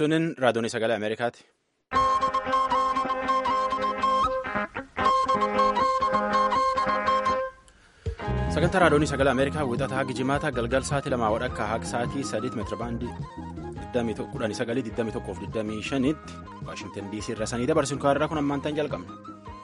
Sunin raadiyoon sagalee Ameerikaati. Sagantaa raadiyoon sagalee Ameerikaa wixataa hagi jimaata galgal sa'aatii lamaa wadhakka haga sa'aatii sadiitti meetira baandii 19,2125 tti Waashingtan DC irra sanii dabarsuun kaarraa kun ammaan ta'an jalqabna.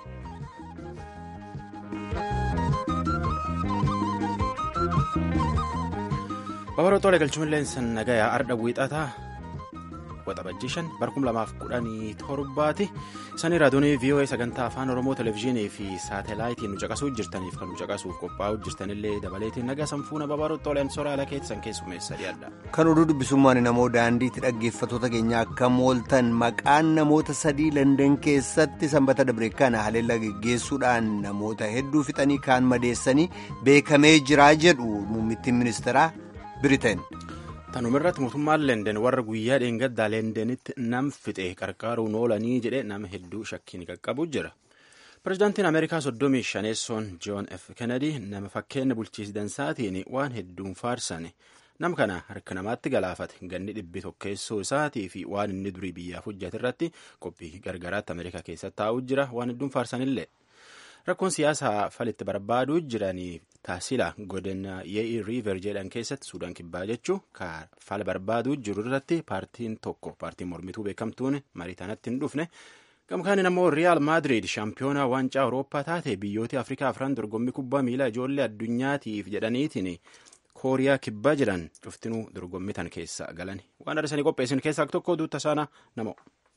Babaroo Xoolee galchuun nagayaa arda wiixataa waxabajjii shan barkum lamaaf kudhanii torbaati. Isanii raadiyoonii VOA sagantaa afaan Oromoo televezyiinii fi saatalaayitiin nu caqasuu jirtaniif kan nu caqasuuf qophaa'uu jirtanillee dabaleetiin nagaa sanfuuna babaroo Xooleen soraala keessan keessummeessa dhiyaadha. Kan oduu dubbisummaan namoo daandiitti dhaggeeffattoota keenya akka mooltan maqaan namoota sadii Landan keessatti sanbata dabre kana haleellaa geggeessuudhaan namoota hedduu fixanii kaan madeessanii beekamee jiraa jedhu muummittiin ministeeraa Biriteen. Tanumirratti mootummaan Lenden warra guyyaa dheengaddaa Lendenitti nam fixe qarqaaruun oolanii jedhee nama hedduu shakkiin qaqqabu jira. Pireezidaantiin Ameerikaa soddomii shaneessoon Joon F. Kennedy nama fakkeenya bulchiinsaatiin waan hedduun faarsane nama kana harka namaatti galaafate ganni dhibbi tokkeessoo isaatii fi waan inni durii biyyaaf hojjate irratti qophii gargaraatti Ameerikaa keessatti taa'uu jira waan hedduun faarsanillee. Rakkoon siyaasaa falitti barbaaduu jiranii taasila godina ye'ii riiver jedhan keessatti suudaan kibbaa jechuun fala barbaaduu jiru irratti paartiin tokko paartiin mormituu beekamtuun marii tanatti hin dhufne gamkaaniin ammoo riyaal maadiriid shaampiyoonaa waancaa awurooppaa taate biyyoota afrikaa afran dorgommii kubbaa miilaa ijoollee addunyaatiif jedhaniitiin kooriyaa kibbaa jedhan cuftinuu dorgommii tan keessa galan waan arsanii qopheessin keessaa tokko duutta saana namo.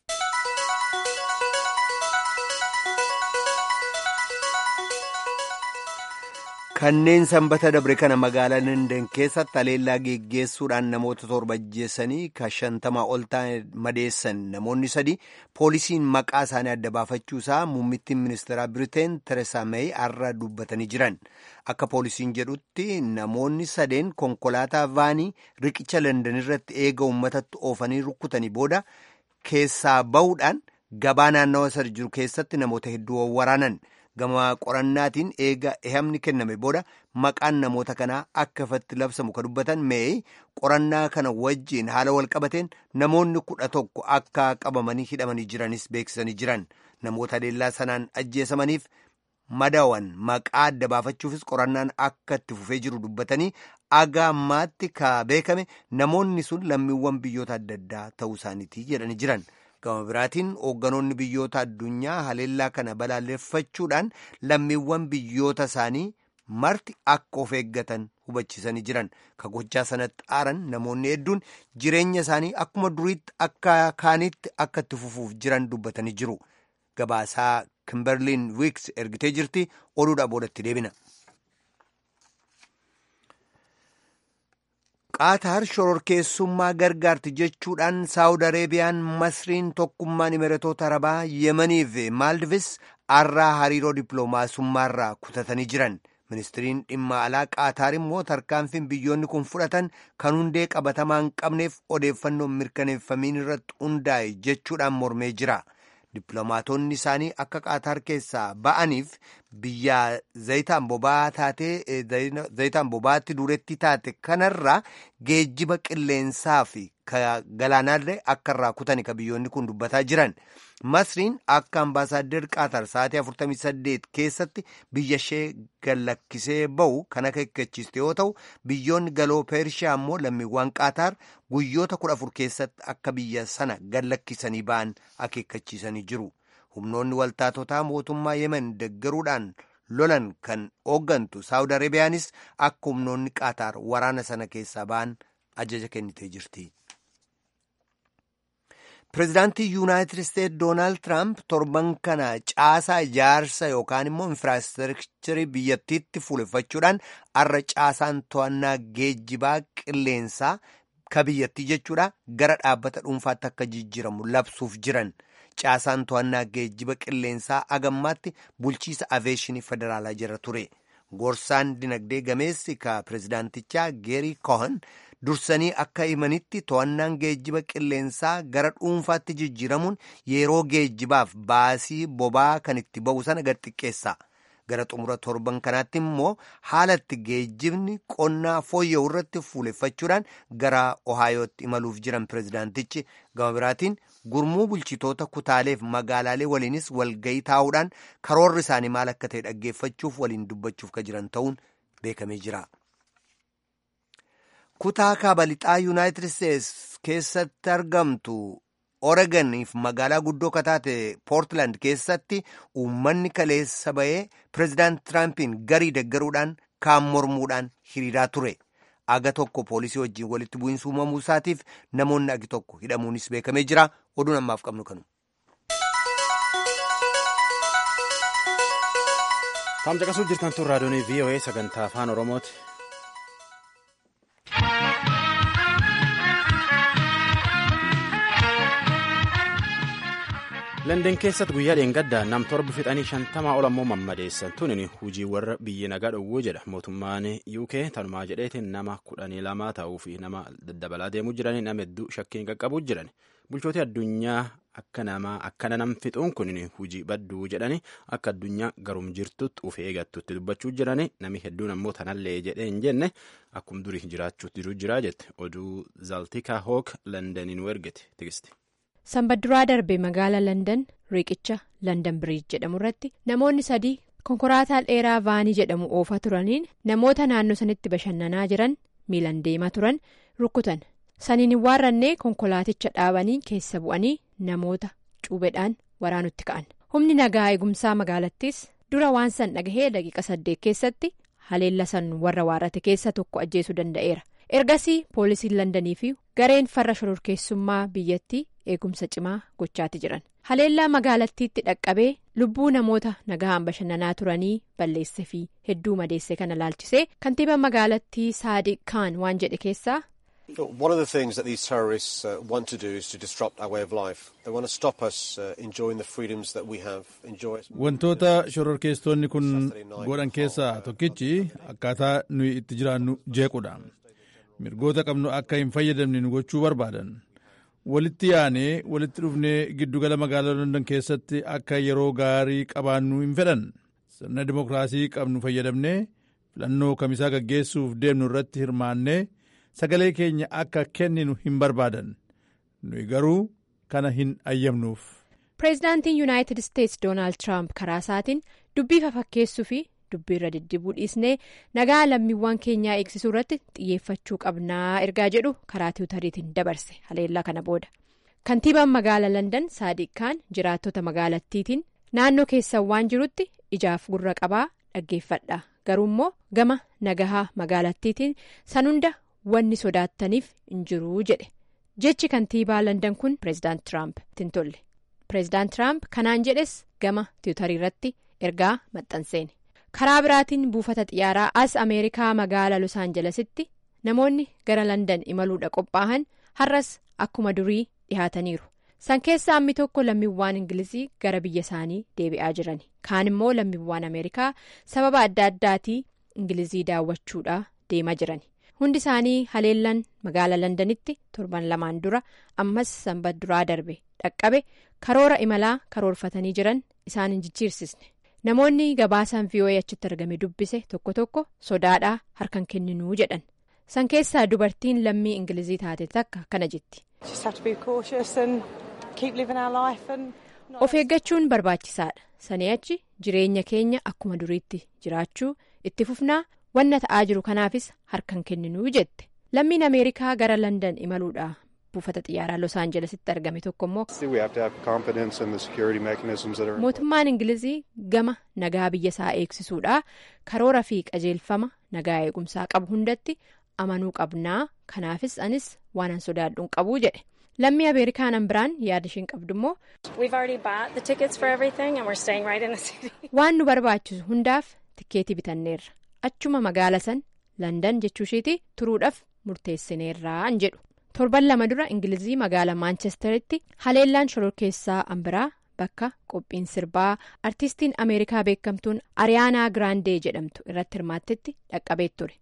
Kanneen sanbata dabre kana magaalaa Landan keessatti haleellaa geggeessuudhaan namoota torba ajjeessanii kan shantamaa ol ta'an madeessan namoonni sadi poolisiin maqaa isaanii adda baafachuusaa muummittiin ministeeraa Biriteen Tereesaa Meey har'a dubbatanii jiran. Akka poolisiin jedhutti namoonni sadeen konkolaataa vaanii riqicha Landan irratti eega uummatatti oofanii rukkutanii booda keessaa bahuudhaan gabaa naannawa sana jiru keessatti namoota hedduu waraanan. gama qorannaatiin eega ehamni kenname booda maqaan namoota kanaa akka ifatti labsamu kan dubbatan mee qorannaa kana wajjiin haala wal qabateen namoonni kudha tokko akka qabamanii hidhamanii jiranis beeksisanii jiran namoota haleellaa sanaan ajjeesamaniif madawan maqaa adda baafachuufis qorannaan akka itti fufee jiru dubbatanii aga ammaatti ka beekame namoonni sun lammiiwwan biyyoota adda addaa ta'uu isaaniiti jedhanii jiran. gama biraatiin hoogganoonni biyyoota addunyaa haleellaa kana balaaleffachuudhaan lammiiwwan biyyoota isaanii marti akka of eeggatan hubachiisanii jiran ka gochaa sanatti aaran namoonni hedduun jireenya isaanii akkuma duriitti akka kaanitti akka itti fufuuf jiran dubbatanii jiru gabaasaa kimberliin wiiks ergitee jirti oduudhaa boodatti deebina. qaataar shororkeessummaa gargaarti jechuudhaan saawud areebiyaan masriin tokkummaan imiratoota arabaa yemanii fi maaldivis arraa hariiroo dippiloomaasummaarraa kutatanii jiran ministiriin dhimma alaa qaataar immoo tarkaanfiin biyyoonni kun fudhatan kan hundee qabatamaa hin qabneef odeeffannoon mirkaneeffamiin irratti hundaa'e jechuudhaan mormee jira. dippiloomaatonni isaanii akka qaataar keessaa ba'aniif biyya zayitaan boba'aa taatee zayitaan boba'aatti duretti taate kanarraa geejjiba qilleensaa fi galaanaallee akka irraa kutani ka biyyoonni kun dubbataa jiran masriin akka ambaasaaddar qaataar sa'aatii 48 keessatti biyya ishee gallakkisee ba'u kan akka eeggachiiste yoo ta'u biyyoonni galoo peershiyaa immoo lammiiwwan qaataar guyyoota kudha afur keessatti akka biyya sana gallakkisanii ba'an akeekkachiisanii jiru humnoonni waltaatotaa mootummaa yemen deggaruudhaan lolan kan hooggantu saawud areebiyaanis akka humnoonni qaataar waraana sana keessaa ba'an ajaja kennitee jirti. pireezidaantii yuunaayitid isteetsi doonaald tiraamp torban kana caasaa ijaarsa yookaan immoo infiraastrakcharii biyyattiitti fuuleffachuudhaan har'a caasaan to'annaa geejjibaa qilleensaa ka biyyattii jechuudha gara dhaabbata dhuunfaatti akka jijjiiramu labsuuf jiran caasaan to'annaa geejjiba qilleensaa agammaatti bulchiisa aveeshinii federaalaa jira ture gorsaan dinagdee gameessi ka pireezidaantichaa geerii kohan dursanii akka himanitti to'annaan geejjiba qilleensaa gara dhuunfaatti jijjiiramuun yeroo geejjibaaf baasii bobaa kan itti ba'u sana gad xiqqeessa gara xumura torban kanaatti immoo haalatti geejjibni qonnaa fooyya'u irratti fuuleffachuudhaan gara ohaayootti imaluuf jiran pirezidaantichi gama biraatiin gurmuu bulchitoota kutaaleef magaalaalee waliinis walgayii taa'uudhaan karoorri isaanii maal akka ta'e dhaggeeffachuuf waliin dubbachuuf ka jiran ta'uun beekamee jira. kutaa kaaba lixaa yuunaayitid isteetsi keessatti argamtu oreganiif magaalaa guddoo kataate poortiland keessatti uummanni kaleessa ba'ee pireezidaant tiraampiin garii deggaruudhaan kaan mormuudhaan hiriiraa ture aga tokko poolisii wajjiin walitti bu'iinsa uumamuu isaatiif namoonni agi tokko hidhamuunis beekamee jira oduun ammaaf qabnu kanu. Taamcaqasuu jirtan tun raadiyoonii VOA sagantaa afaan Oromooti. London keessatti guyyaa dheengaddaa nam torba fixanii shantamaa ol ammoo mammadeessan tunin hujii warra biyya nagaa dhowwuu jedha mootummaan UK tanumaa jedheetiin nama kudhanii lamaa ta'uu fi nama daddabalaa deemuu jiranii nama hedduu shakkiin qaqqabuu jiran bulchooti addunyaa akka nama akkana nam fixuun kunin hujii badduu jedhanii akka addunyaa garum jirtutti uf eegattutti dubbachuu jiranii nami hedduun ammoo tanallee jedhee hin jenne akkum durii jiraachuutti jiru jira jette oduu zaaltikaa hook londaniin ergite tigisti. sanbadduraa darbe magaala landan riiqicha landan biriij jedhamu irratti namoonni sadii konkolaataa dheeraa vaanii jedhamu oofaa turaniin namoota naannoo sanitti bashannanaa jiran miilan deemaa turan rukkutan saniin hin waarrannee konkolaaticha dhaabanii keessa bu'anii namoota cuubedhaan waraanutti ka'an humni nagaa eegumsaa magaalattis dura waan san dhagahee daqiiqa saddeet keessatti haleella san warra waarrate keessa tokko ajjeesuu danda'eera ergasii poolisiin landanii fi gareen farra shororkeessummaa biyyattii eegumsa cimaa gochaati jiran haleellaa magaalattiitti dhaqqabee lubbuu namoota nagaan bashannanaa turanii balleesse fi hedduu madeesse kana laalchisee kantiiba magaalattii saadiq kaan waan jedhe keessaa. One of the things that these terrorists uh, want to do is to disrupt our way of life. They want to stop us uh, enjoying the freedoms that we have enjoyed. Wantoota shororkeessitoonni kun godhan keessaa tokkichi akkaataa nuyi itti jiraannu jeequdha. Mirgoota qabnu akka hin fayyadamne nu gochuu barbaadan. Walitti yaanee walitti dhufnee giddugala magaalaa London keessatti akka yeroo gaarii qabaannu hin fedhan. Sirna dimokiraasii qabnu fayyadamnee filannoo kamisaa gaggeessuuf deemnu irratti hirmaannee sagalee keenya akka kenninu hin barbaadan. Nuyi garuu kana hin ayyamnuuf. Pireezidaantiin Yuunaayitid Isteetsi Doonaald Tiraamp karaa isaatiin dubbii fafakkeessuu fi dubbii irra diddibuu dhiisnee nagaa lammiiwwan keenyaa eegsisuu irratti xiyyeeffachuu qabnaa ergaa jedhu karaa tiwutariitiin dabarse haleellaa kana booda kantiibaan magaala landan saadiq kaan jiraattota magaalattiitiin naannoo keessan waan jirutti ijaaf gurra qabaa dhaggeeffadha garuu immoo gama nagahaa magaalattiitiin san hunda wanni sodaattaniif hin jiruu jedhe jechi kantiibaa landan kun pireezidaant tiraamp ittiin tolle pireezidaant tiraamp kanaan jedhes gama tiwutarii irratti ergaa maxxanseeni. karaa biraatiin buufata xiyyaaraa as ameerikaa magaala los aanjelesitti namoonni gara landan imaluudha qophaa'an har'as akkuma durii dhihaataniiru san keessaa ammi tokko lammiiwwan ingilizii gara biyya isaanii deebi'aa jiran kaan immoo lammiiwwan ameerikaa sababa adda addaatii ingilizii daawwachuudha deemaa jiran hundi isaanii haleellan magaala landanitti torban lamaan dura ammas sanbadduraa darbe dhaqqabe karoora imalaa karoorfatanii jiran isaan hin jijjiirsisne. namoonni gabaasaan VOA achitti argame dubbise tokko tokko sodaadhaa harkan kenninuu jedhan san keessaa dubartiin lammii ingilizii taate takka kana jetti. of eeggachuun barbaachisaadha sanii achi jireenya keenya akkuma duriitti jiraachuu itti fufnaa wanna ta'aa jiru kanaafis harkan kenninuu jette lammiin ameerikaa gara landan imaluudha. buufata xiyyaaraa los aanjelesitti argame tokko immoo mootummaan ingilizii gama nagaa biyya isaa eegsisuudha karoora fi qajeelfama nagaa eegumsaa qabu hundatti amanuu qabnaa kanaafis anis waan an sodaadhuun qabuu jedhe lammii ameerikaan biraan yaada ishiin qabdu immoo waan nu barbaachisu hundaaf tikkeetii bitanneerra achuma magaala san landan jechuushiiti turuudhaaf murteessineerraan jedhu. torban lama dura ingilizii magaala maanchesteritti haleellaan shororkeessaa ambiraa bakka qophiin sirbaa artistiin ameerikaa beekamtuun ariyaanaa giraandee jedhamtu irratti hirmaattetti dhaqqabee ture.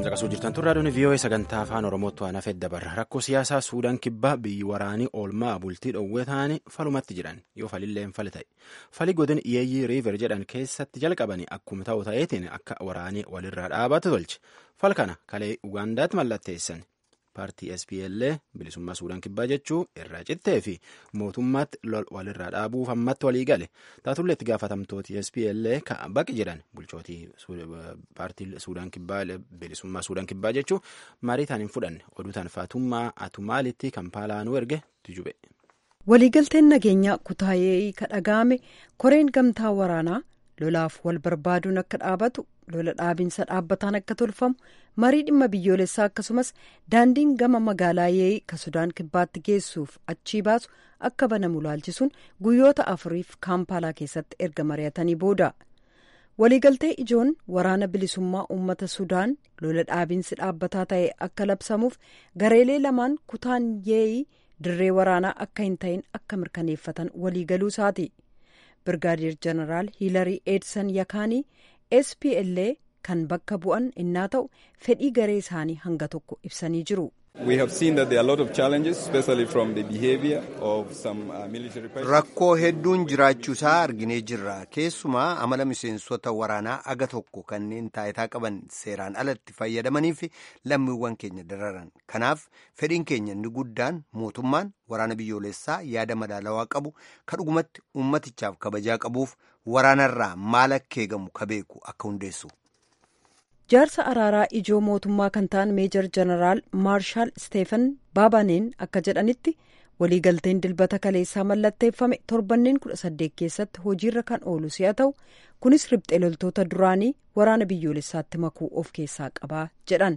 caqasuu jirtan turraa doonii vii'oo'ee sagantaa afaan oromootti waan hafee dabarra rakkoo siyaasaa suudaan kibbaa biyyi waraanii oolmaa bultii dhoowwee ta'anii falumatti jiran yoo falilleen fali ta'e fali godin yeeyyii riiver jedhan keessatti jalqabanii akkuma ta'u ta'eetiin akka waraanii walirraa dhaabatu tolche fal kana kalee ugaandaatti mallatteessan paartii SPLA bilisummaa suudaan kibbaa jechuu irraa cittee fi mootummaatti lol walirraa dhaabuuf ammatti walii gale taatullee itti gaafatamtooti SPLA kan baqi jedhan bulchootii paartii suudaan kibbaa bilisummaa suudaan kibbaa jechuu marii taan hin fudhanne oduu taan faatummaa atumaalitti kampaalaanuu erge tujube. waliigalteen nageenyaa kutaayee ka dhaga'ame koreen gamtaa waraanaa lolaaf wal barbaaduun akka dhaabatu lola dhaabinsa dhaabbataan akka tolfamu marii dhimma biyyoolessaa akkasumas daandiin gama magaalaa yee'ii ka sudaan kibbaatti geessuuf achii baasu akka banamu laalchisuun guyyoota afuriif kaampaalaa keessatti erga mari'atanii booda waliigaltee ijoon waraana bilisummaa uummata sudaan lola dhaabinsi dhaabbataa ta'e akka labsamuuf gareelee lamaan kutaan yee'ii dirree waraanaa akka hin ta'in akka mirkaneeffatan waliigaluu isaati. birgaadeer jeneraal hiilarii eedsan yakaanii spla kan bakka bu'an innaa ta'u fedhii garee isaanii hanga tokko ibsanii jiru. rakkoo hedduun jiraachuu isaa arginee jirra keessumaa amala miseensota waraanaa aga tokko kanneen taayitaa qaban seeraan alatti fayyadamanii fi lammiiwwan keenya dararan kanaaf fedhiin keenya inni guddaan mootummaan waraana biyyoolessaa yaada madaalawaa qabu ka dhugumatti ummatichaaf kabajaa qabuuf waraanarraa maal akka eegamu ka beeku akka hundeessu. jaarsa araaraa ijoo mootummaa kan ta'an meejor jeneraal maarshaal steefan baabaneen akka jedhanitti waliigalteen dilbata kaleessaa mallatteeffame torbanneen kudha saddeet keessatti hojiirra kan oolu si'a ta'u kunis riphxee loltoota duraanii waraana biyyoolessaatti makuu of keessaa qabaa jedhan.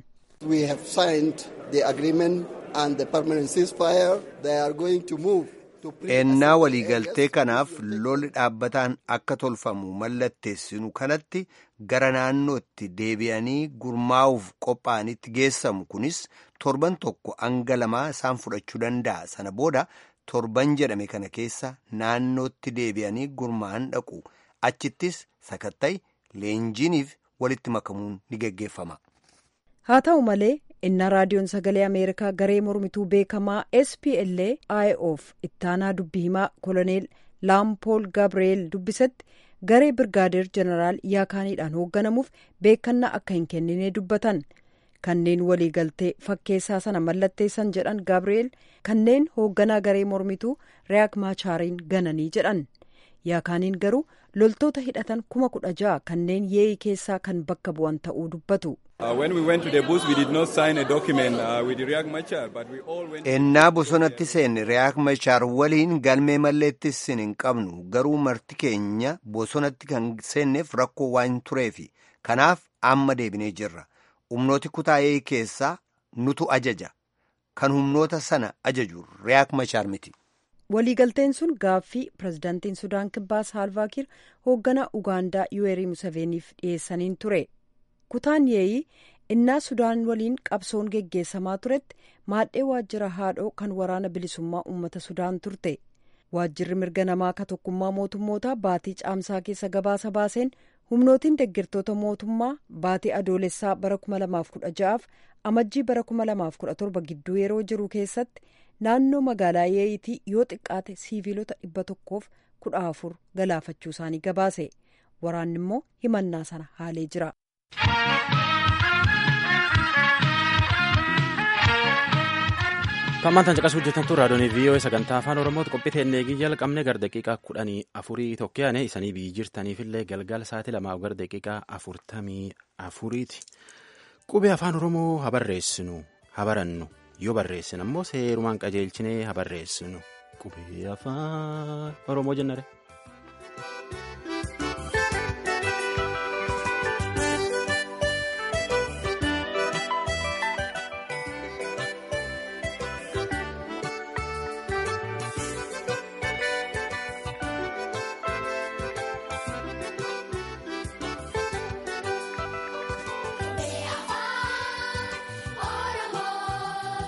ennaa waliigaltee kanaaf lolli dhaabbataan akka tolfamu mallatteessinu kanatti gara naannootti deebi'anii gurmaa'uuf qophaa'anitti geessamu kunis torban tokko hanga lamaa isaan fudhachuu danda'a sana booda torban jedhame kana keessa naannootti deebi'anii gurmaa'an dhaqu achittis sakatta'i leenjiiniif walitti makamuun ni geggeeffama. haa ta'u malee innaa raadiyoon sagalee ameerikaa garee mormituu beekamaa spla iof ittaanaa dubbii himaa koloneel laampool gabrieel dubbisetti garee birgaadeer jeneraal yaakaaniidhaan hoogganamuuf beekannaa akka hin kennine dubbatan kanneen waliigaltee fakkeessaa sana mallatteessan jedhan gabrieel kanneen hoogganaa garee mormituu riyaak maachaariin gananii jedhan yaakaaniin garuu loltoota hidhatan kuma kudha ja'a kanneen yee'ii keessaa kan bakka bu'an ta'uu dubbatu. ennaa bosonatti seenne riyaak machaar waliin galmee malleettis hin qabnu garuu marti keenya bosonatti kan seenneef rakkoo waan tureefi kanaaf amma deebinee jirra humnooti kutaa yee'ii keessaa nutu ajaja kan humnoota sana ajaju riyaak machaar miti. waliigalteen sun gaaffii pirezidaantiin sudaan kibbaa saalvaakiir hoogganaa ugaandaa yuweerii musaveeniif dhiyeessaniin ture kutaan yee'ii innaa sudaan waliin qabsoon geggeessamaa turetti maadhee waajjira haadhoo kan waraana bilisummaa uummata sudaan turte waajjirri mirga namaa ka tokkummaa mootummootaa baatii caamsaa keessa gabaasa baaseen humnootiin deeggartoota mootummaa baatii adoolessaa bara 2016f amajjii bara 2017 gidduu yeroo jiru keessatti naannoo magaalaa yee'itii yoo xiqqaate siiviilota dhibba tokkoof kudha afur galaafachuu isaanii gabaase waraanni immoo himannaa sana haalee jira. Tammaan tan caqasuu hojjetantu raadiyoon vii'oo sagantaa afaan oromooti qophii teennee jalqabne gara daqiiqaa kudhanii afurii tokkoyaane isanii biyyi jirtaniifillee galgala sa'aatii lamaa gara daqiiqaa afurtamii afuriiti. Qubee afaan oromoo habarreessinu habarannu yoo barreessin ammoo seerumaan qajeelchinee habarreessinu qubee afaan oromoo jennare.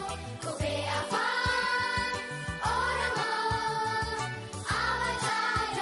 Oromoo.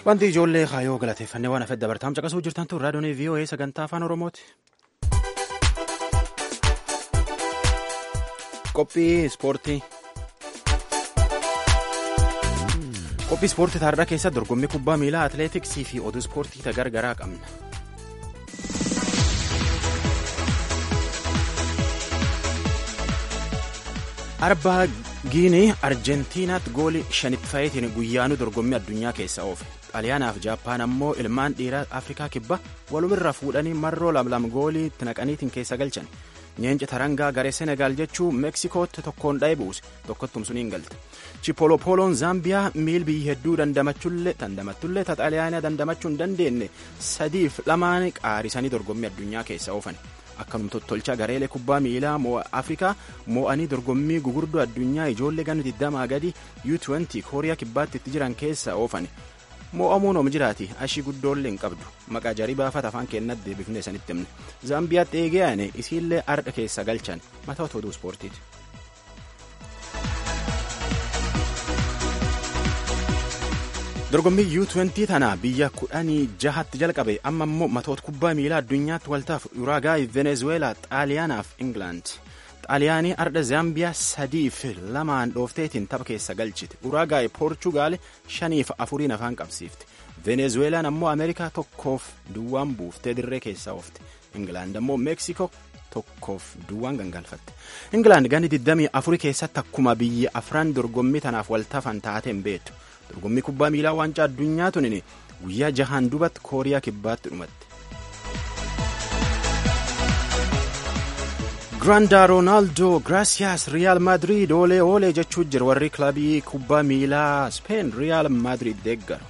Wanti ijoollee kaayoo galateeffannee waan hafedda bartaam caqasuu jirtan tun raadiyoon VOA sagantaa afaan Oromooti. Qophii ispoortii. Qophii ispoortii taardaa keessatti dorgommii kubbaa miilaa atileetiksii fi oduu ispoortii gargaraa qabna. Arbaa Giinii Arjentiinaatti goolii shanitti fa'iitiin guyyaanuu dorgommii addunyaa keessa oofe. Xaaliyaanaaf Jaappaan ammoo ilmaan dhiiraa Afrikaa kibba walumirra fuudhanii marroo lamlam goolii itti naqaniitiin keessa galchan. Nyeenca tarangaa garee Senegaal jechuu Meeksikootti tokkoon dha'ee buuse tokkottum suniin galte. Chipolopoloon Zaambiyaa miil biyyi hedduu dandamattullee dandamattullee ta Xaaliyaanaa dandamachuu hin dandeenye sadiif lamaan qaarisanii dorgommii addunyaa keessa oofan. Akkanuma tottolchaa gareelee kubbaa miilaa Afrikaa moo'anii dorgommii gugurdoo addunyaa ijoollee ganna 20 gadi U20 kooriyaa kibbaatti itti jiran keessa oofan. Moo'amuun oom jiraati ashii guddoollee hin qabdu maqaa jarii baafata afaan keenyatti deebifnee sanitti himne zaambiyaatti eegee aane isiillee ardha keessa galchan mataa oduu ispoortiiti. dorgommii U20 tana biyya kudhanii jahatti jalqabe amma immoo matoota kubbaa miilaa addunyaatti waltaaf Uraagaay, Venezueelaa, Xaaliyaanaaf Ingilaand. Xaaliyaanii ardha Zaambiyaa sadiif lamaan dhoofteetiin tapha keessa galchite. Uraagaay Poorchugaal shaniif afuriin afaan qabsiifte. Venezueelaan ammoo Ameerikaa tokkoof duwwaan buuftee dirree keessaa oofte. Ingilaand ammoo Meeksikoo tokkoof duwwaan gangalfatte. Ingilaand ganni 24 keessatti akkuma biyya afran dorgommii tanaaf waltafan taateen beektu. dorgommii kubbaa miilaa waancaa addunyaa tunin guyyaa jahaan dubatti kooriyaa kibbaatti dhumatte. Granda Ronaldo Gracias Real Madrid oolee oolee jechuu jira warri kilabii kubbaa miilaa Spain Real Madrid deeggaru.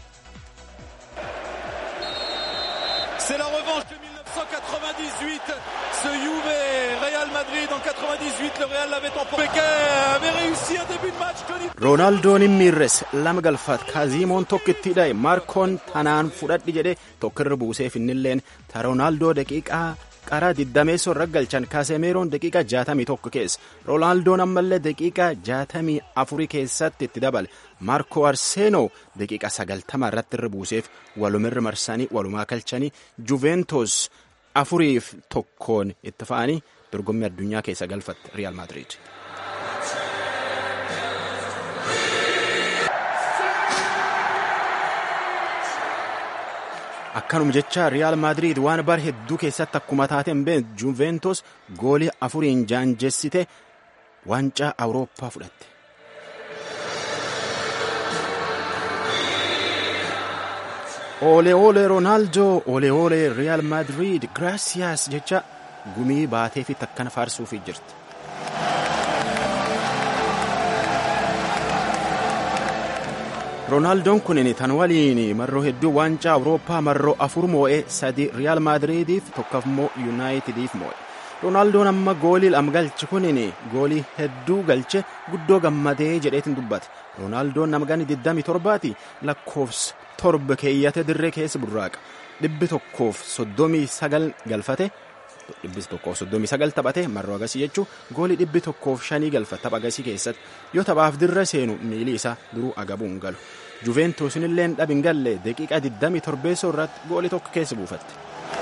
C'est la revanche de 1998. Ce Juve Real Madrid en 98, le Real l'avait emporté. Becker avait réussi un début de match. Tony Roonaaldoon hin miirres lama galfat kaazimoon tokko itti hidhaye maarkoon tanaan fudhadhi jedhe tokkirra buuseef innilleen ta roonaaldoo daqiiqaa qaraa diddameessoo irra galchan kaasemeeroon daqiiqaa jaatamii tokko keessa roonaaldoon ammallee daqiiqaa jaatamii afurii keessatti itti dabale maarkoo arseenoo daqiiqaa sagaltama irratti irra buuseef walumirra marsanii walumaa galchanii juveentos afuriif tokkoon itti fa'anii dorgommii addunyaa keessa galfatte riyaal maadiriid. akkanuma jecha riyaal maadiriid waan bar hedduu keessatti akkuma taateen been juventus goolii afuriin jaanjessite waancaa awurooppaa fudhatte. Ole ole Ronaldo, ole ole Real Madrid, gracias jecha gumii baatee fi takkana faarsuufii jirti. Roonaaldoon kunin tan waliin marroo hedduu waancaa Awurooppaa marroo afur moo'ee sadi Riyaal Maadiriidiif tokkoof immoo Yuunaayitidiif moo'e. Roonaaldoon amma goolii lama galche kunin goolii hedduu galche guddoo gammadee jedheetiin dubbate. Roonaaldoon nama ganni 27ti lakkoofsa torba keeyyate dirree keessa burraaqa. Dhibbi tokkoof soddomii sagal galfate. Dhibbi tokkoof soddomii sagal taphate marroo agasii jechuun goolii dhibbi tokkoof shanii galfate tapha agasii keessatti yoo taphaaf dirra seenu miilii isaa duruu agabuun galu. Juventusin illee dhabi hin galle daqiiqaa 27 irratti goolii tokko keessa buufatte.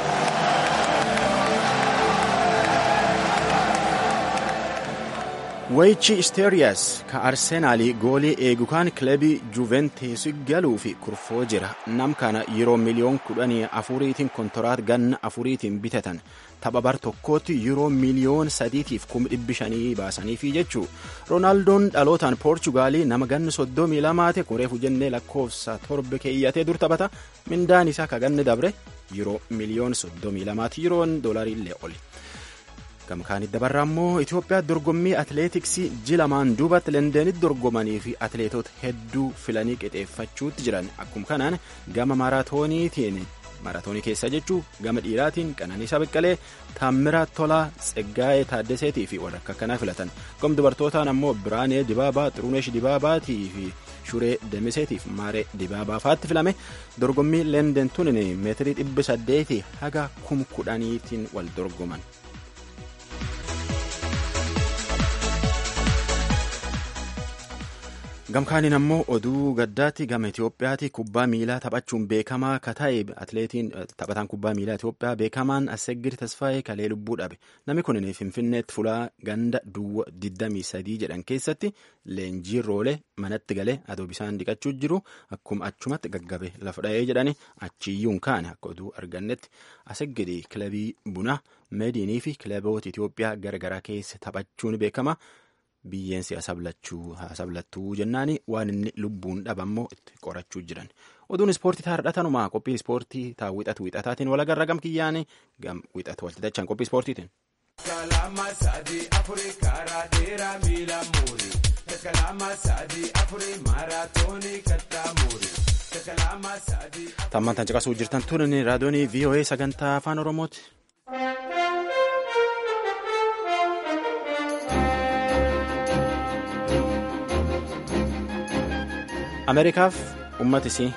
Wayichi Isteeriyaas ka Arsenaalii goolii eegu kan kilabii Juventus galuu fi kurfoo jira. Nam kana yeroo miliyoon kudhanii afuriitiin kontoraat ganna afuriitiin bitatan. Tapha bar tokkootti yeroo miliyoon sadiitiif kuma dhibbi shanii baasaniifi jechuu. Roonaaldoon dhalootaan Poorchugaalii nama ganna soddomii lamaate kureefu jennee lakkoofsa torba keeyyatee dur taphata. Mindaan isaa ka ganni dabre yeroo miliyoon soddomii lamaati yeroon doolarii illee oli. gamkaanit dabarraa immoo Itoophiyaa dorgommii atileetiksii ji lamaan duubatti leendeenitti dorgomanii fi atileetota hedduu filanii qixeeffachuutti jiran akkuma kanaan gama maaraatooniitiin maaraatoonii keessa jechuu gama dhiiraatiin qananiisaa beqqalee taammiraa tolaa tseggaa'ee taaddaseetii fi warra akka kanaa filatan gom dubartootaan ammoo biraanee dibaabaa xiruneesh dibaabaatii fi shuree demiseetiif maaree dibaabaa faatti filame dorgommii leendeen tun meetirii dhibbi saddeetii haga kum kudhaniitiin wal dorgoman. gamkaaniin ammoo oduu gaddaatti gama Itoophiyaatti kubbaa miilaa taphachuun beekamaa ka ta'e atleetiin taphataan kubbaa miilaa Itoophiyaa beekamaan Assegir Tasfaayee kalee lubbuu dhabe namni kun Finfinneetti fulaa ganda duwwa 23 jedhan keessatti leenjii roolee manatti galee adoo bisaan dhiqachuu jiru akkuma achumatti gaggabe lafa dha'ee jedhani achiyyuun kaane akka oduu argannetti Assegir kilabii bunaa meediinii fi kilaboota Itoophiyaa garagaraa keessa taphachuun beekama. biyyeen si'a sablattuu jennaani waan inni lubbuun dhabammoo itti qorachuu jiran oduun ispoortii taardhatanumaa qophii ispoortii taa wixatu wixataatiin walagarra gam kiyyaanii gam wixatu walti dachaan qophii ispoortiitiin. tammantan caqasuu jirtan turin raadiyoonii voa sagantaa afaan oromooti. ameerikaaf ummata isii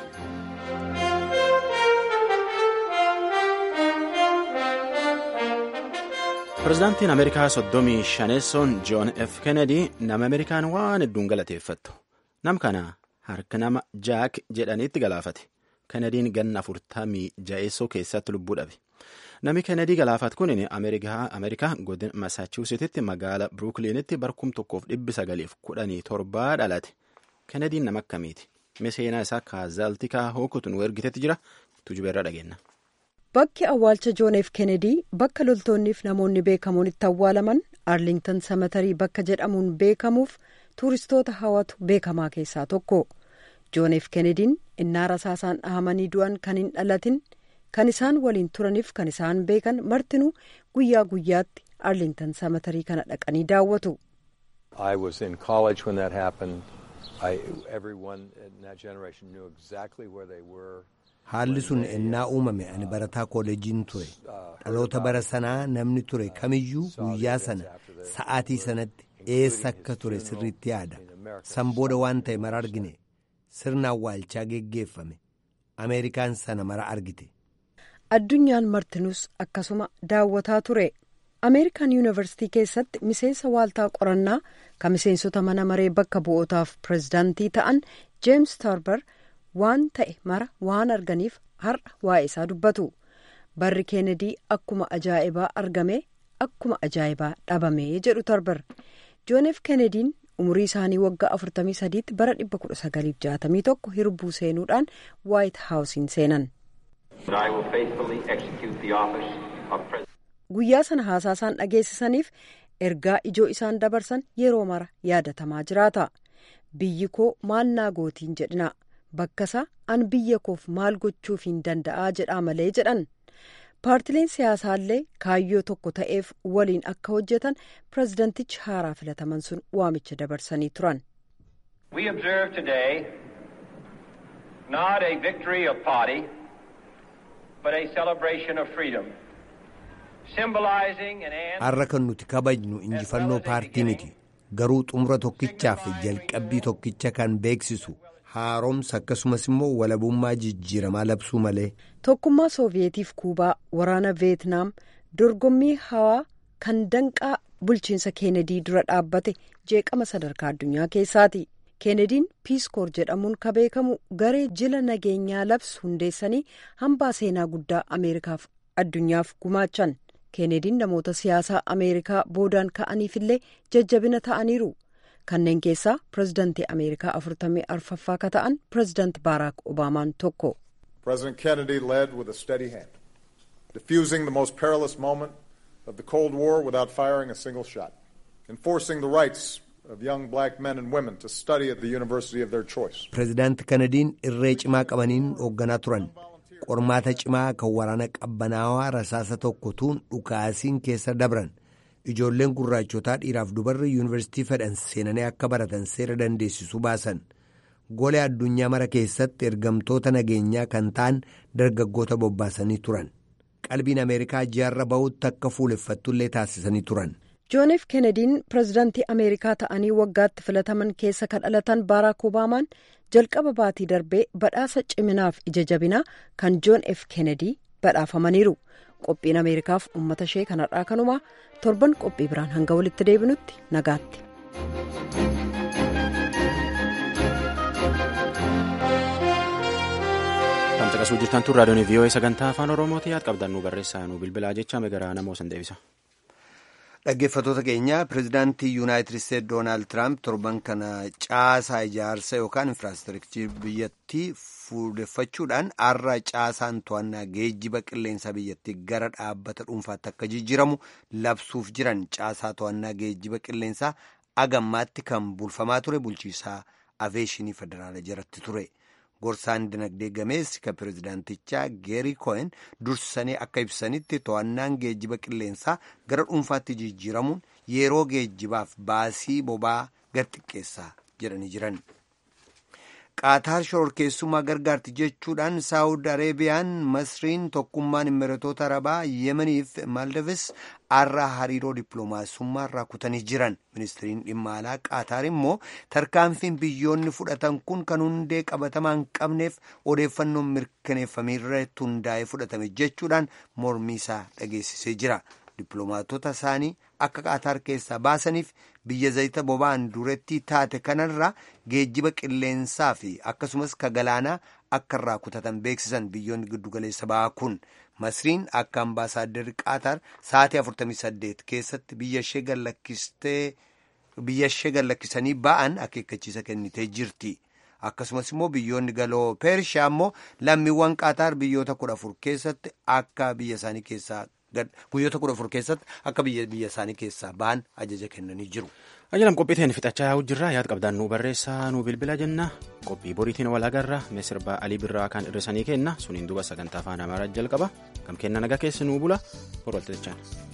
pirezidaantiin ameerikaa soddomii shaneessoon joon f kennedy nama ameerikaan waan hedduun galateeffattu nam kana harka nama jaak jedhaniitti galaafate kennediin ganna afurtamii ja'eessoo keessatti lubbuu dhabe nami kennedy galaafat kun ameerikaa godin masaachuusettitti magaala biruukiliinitti barkum tokkoof dhibbi sagaliif kudhanii torbaa dhalate kennediin nama akkamiiti miseenaa isaa kaazaaltikaa hookutu nu ergitetti jira tujubeerra dhageenya. bakki awwaalcha joon f kennedy bakka loltoonniif namoonni beekamoon itti awwaalaman arlingtan samatarii bakka jedhamuun beekamuuf tuuristoota hawatu beekamaa keessaa tokko joon f kennediin innaa rasaasaan dhahamanii du'an kan hin dhalatin kan isaan waliin turaniif kan isaan beekan martinuu guyyaa guyyaatti arlingtan samatarii kana dhaqanii daawwatu. I was in college when that happened. I, everyone in that generation knew exactly where they were. Haalli sun ennaa uumame ani barataa kooleejiin ture. Dhaloota bara sanaa namni ture kamiyyuu guyyaa sana sa'aatii sanatti eessa akka ture sirriitti yaada. San booda waan ta'e mara argine. Sirna awwaalchaa geggeeffame. Ameerikaan sana mara argite. Addunyaan martinus akkasuma daawwataa ture. ameerikaan yuunivarsitii keessatti miseensa waaltaa qorannaa kan miseensota mana maree bakka bu'ootaaf pirezidaantii ta'an jeems tarbar waan ta'e mara waan arganiif har'a waa'ee isaa dubbatu barri keenedii akkuma ajaa'ibaa argame akkuma ajaa'ibaa dhabame jedhu tarbar jooneef keenediin umurii isaanii waggaa 43tti bara 1961 hirbuu seenuudhaan waayit haawusiin seenan. guyyaa sana haasaa isaan dhageessisaniif ergaa ijoo isaan dabarsan yeroo mara yaadatamaa jiraata biyyi koo maal naa gootiin jedhina bakkasaa an biyya koof maal gochuufiin danda'aa jedhaa malee jedhan paartileen siyaasaallee kaayyoo tokko ta'eef waliin akka hojjetan pirezidantichi haaraa filataman sun waamicha dabarsanii turan. We observe today not a victory of party, but a celebration of freedom. har'a kan nuti kabajnu injifannoo paartii miti garuu xumura tokkichaa fi jalqabbii tokkicha kan beeksisu haaromsa akkasumas immoo walabummaa jijjiiramaa labsuu malee. tokkummaa sooviyeetiif kuubaa waraana veetnaam dorgommii hawaa kan danqaa bulchiinsa keenedii dura dhaabbate jeeqama sadarkaa addunyaa keessaati keenediin piiskoor jedhamuun ka beekamu garee jila nageenyaa labsu hundeessanii hambaa seenaa guddaa ameerikaaf addunyaaf gumaachan. keenediin namoota siyaasaa ameerikaa boodaan ka'aniifillee jajjabina ta'aniiru kanneen keessaa pirezidantii ameerikaa afurtamii arfaffaa ka ta'an pirezidanti baaraak obaamaan tokko. President Kennedy led with a steady hand, diffusing the most perilous moment of the Cold War without firing a single shot, enforcing the rights of young black men and women to study at the university of their choice. Pirezidaanti Kennediin irree cimaa qabaniin hoogganaa turan. qormaata cimaa kan waraana qabbanaawaa rasaasa tokkotuun dhukaasiin keessa dabran ijoolleen gurraachotaa dhiiraaf dubarri yuunivarsiitii fedhan seenanii akka baratan seera dandeessisu baasan golee addunyaa mara keessatti ergamtoota nageenyaa kan ta'an dargaggoota bobbaasanii turan qalbiin ameerikaa ji'arra ba'utti akka fuuleffattullee taasisanii turan. jooniif keenediin pirezidaantii ameerikaa ta'anii waggaatti filataman keessa kan dhalatan baaraak obaamaan jalqaba baatii darbee badhaasa ciminaaf ija jabinaa kan joon f keenedii badhaafamaniiru qophiin ameerikaaf uummata ishee kanarraa kanumaa torban qophii biraan hanga walitti deebinutti nagaatti. caqasuu jirtan tun raadiyoon vii'oo'ee sagantaa afaan oromooti yaad qabdan nu barreessaa nu bilbilaa jecha megaraa namoo san deebisa. Dhaggeeffattoota keenya pirezidaantii yuunaayitid isteetsi doonaald tiraamp torban kana caasaa ijaarsa yookaan infiraastirakcharii biyyattii fuudheffachuudhaan har'a caasaan to'annaa geejjiba qilleensaa biyyattii gara dhaabbata dhuunfaatti akka jijjiiramu labsuuf jiran caasaa to'annaa geejjiba qilleensaa agammaatti kan bulfamaa ture bulchiisaa aveeshinii federaala jalatti ture. gorsaan dinagdee gameessi kan pirezidaantichaa geerii ko'en dursanii akka ibsanitti to'annaan geejjiba qilleensaa gara dhuunfaatti jijjiiramuun yeroo geejjibaaf baasii boba'aa gad xiqqeessaa jedhanii jiran. qaataar shororkeessummaa gargaarti jechuudhaan saawud areebiyaan masriin tokkummaan imiratoota arabaa yemeniif maldives har'a hariiroo dippiloomaasummaa irraa kutanii jiran ministiriin dhimma alaa qaataar immoo tarkaanfiin biyyoonni fudhatan kun kan hundee qabatamaa hin qabneef odeeffannoon mirkaneeffameerratti hundaa'ee fudhatame jechuudhaan mormii isaa dhageessisee jira dippiloomaatota isaanii akka qaataar keessaa baasaniif biyya zayita boba'aan duretti taate kanarraa geejjiba qilleensaa fi akkasumas ka galaanaa akka irraa kutatan beeksisan biyyoonni giddugaleessa ba'aa kun masriin akka ambaasaadarri qaataar sa'aatii 48 keessatti biyya ishee gallakkisanii ba'an akeekkachiisa kennitee jirti. akkasumas immoo biyyoonni galoo peershiyaa immoo lammiiwwan qaataar biyyoota kudha afur keessatti akka biyya isaanii keessaa guyyoota kudha afur keessatti akka biyya biyya isaanii keessaa ba'an ajaja kennanii jiru. Ajalam qophiiteen fixachaa yaa'u jirra yaad qabdaan nu barreessaa nu bilbila jenna qophii boriitiin wal agarra misirba alii birraa kan hir'isanii kenna suniin duba sagantaa afaan amaaraa jalqaba kam kenna nagaa keessi nuu bula boroltechaan.